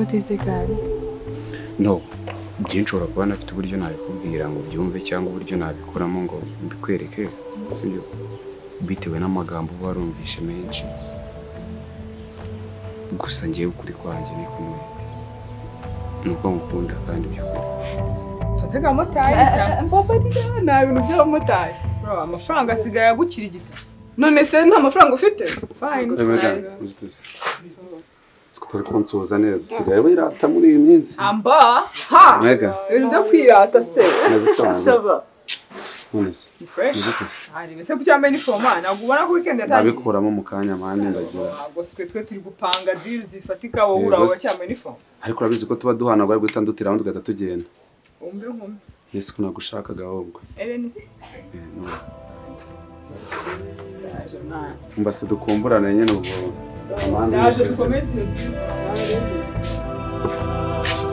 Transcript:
ateze gare no njye nshobora kuba nafite uburyo nabikubwira ngo byumve cyangwa uburyo nabikuramo ngo mbikwereke sibyo bitewe n'amagambo uba warumvishe menshi gusa ngewe ukuri kwanjye ni kumwe nuko ngukunda kandi by'ukuri turatega abamotari cyangwa papa niba nta bintu by'abamotari Bro, amafaranga asigaye agukirigita none se nta mafaranga ufite fine tutari kunsuhuza neza usigaye wirata muri iyi minsi amba ha Mwega. ibintu byo kwirata se Neza cyane. saba none se ni fresh nibyo gusa arebe se ku cyambaye inifomu aha ntabwo ubona ko weekend yatangiye nabikuramo mu kanya mpande ndagira ntabwo sitwe twe turi gupanga deal zifatika wowe Yego uraho se. wacyambaye inifomu ariko urabizi ko tuba duhanagura ariko utandutiraho tugahita tugenda umbe nkumi yesu kunagushakaga ahubwo erenisi Eh, no. mba se dukumburane nyine ubwo amanza ndaje y'ijoro. dukomeze iyo deal